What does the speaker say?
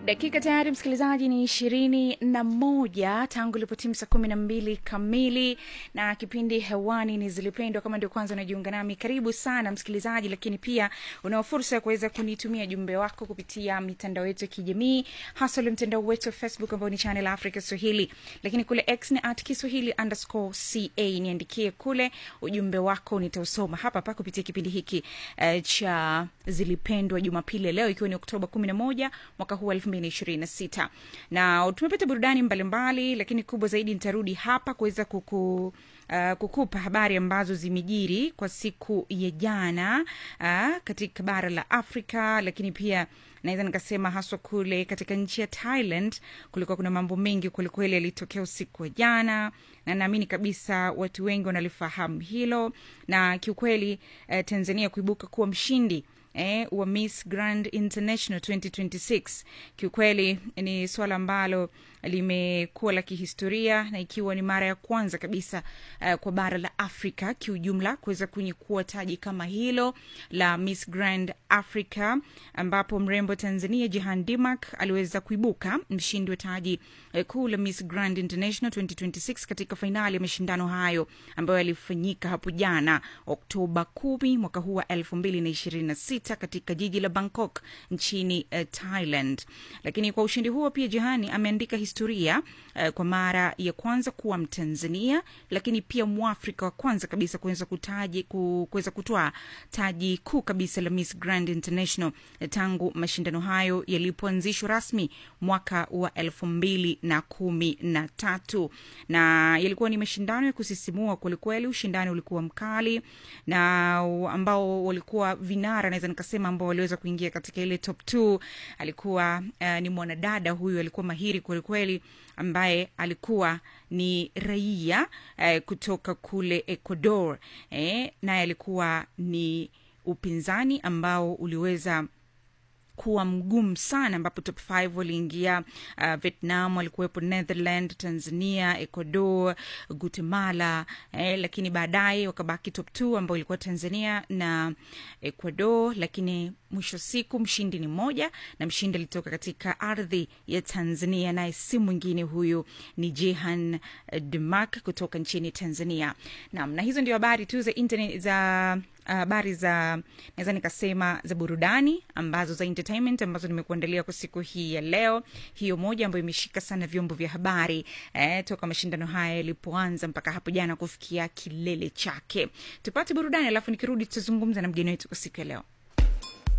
dakika tayari msikilizaji ni ishirini na moja tangu ilipotimu saa kumi na mbili kamili na kipindi hewani ni zilipendwa kama ndio kwanza unajiunga nami karibu sana msikilizaji lakini pia unao fursa ya kuweza kunitumia jumbe wako kupitia mitandao yetu ya kijamii hasa ule mtandao wetu wa facebook ambao ni channel africa swahili lakini kule x ni at kiswahili underscore ca niandikie kule ujumbe wako nitausoma hapa hapa kupitia kipindi hiki uh, cha zilipendwa jumapili ya leo ikiwa ni oktoba kumi na moja mwaka huu wa elfu mbili na ishirini na sita na tumepata burudani mbalimbali lakini kubwa zaidi nitarudi hapa kuweza kuku Uh, kukupa habari ambazo zimejiri kwa siku ya jana uh, katika bara la afrika lakini pia naweza nikasema haswa kule katika nchi ya thailand kulikuwa kuna mambo mengi kwelikweli yalitokea usiku wa jana na naamini kabisa watu wengi wanalifahamu hilo na kiukweli uh, tanzania kuibuka kuwa mshindi eh, wa miss grand international 2026 kiukweli ni swala ambalo limekuwa la kihistoria na ikiwa ni mara ya kwanza kabisa uh, kwa bara la afrika kiujumla kuweza kunyikua taji kama hilo la miss grand africa ambapo mrembo tanzania jihan dimak aliweza kuibuka mshindi wa taji uh, kuu la miss grand international 2026 katika fainali ya mashindano hayo ambayo yalifanyika hapo jana oktoba kumi mwaka huu wa elfu mbili na ishirini na sita katika jiji la bangkok nchini uh, thailand lakini kwa ushindi huo pia jihani ameandika historia uh, kwa mara ya kwanza kuwa mtanzania lakini pia mwafrika wa kwanza kabisa kuweza kutaji kuweza kutoa taji kuu kabisa la miss grand international uh, tangu mashindano hayo yalipoanzishwa rasmi mwaka wa elfu mbili na kumi na tatu na yalikuwa ni mashindano ya kusisimua kwelikweli ushindani ulikuwa mkali na ambao walikuwa vinara naweza nikasema ambao waliweza kuingia katika ile top t alikuwa uh, ni mwanadada huyu alikuwa mahiri kwelikweli ambaye alikuwa ni raia eh, kutoka kule ecuador eh, naye alikuwa ni upinzani ambao uliweza kuwa mgumu sana ambapo top 5 waliingia uh, vietnam walikuwepo netherland tanzania ecuador guatemala eh, lakini baadaye wakabaki top 2 ambao ilikuwa tanzania na ecuador lakini mwisho siku mshindi ni mmoja na mshindi alitoka katika ardhi ya tanzania naye si mwingine huyu ni jehan demak kutoka nchini tanzania nam na hizo ndio habari tu za internet za habari uh, za naweza nikasema za burudani ambazo za entertainment ambazo nimekuandalia kwa siku hii ya leo hiyo moja ambayo imeshika sana vyombo vya habari eh, toka mashindano haya yalipoanza mpaka hapo jana kufikia kilele chake tupate burudani alafu nikirudi tutazungumza na mgeni wetu kwa siku ya leo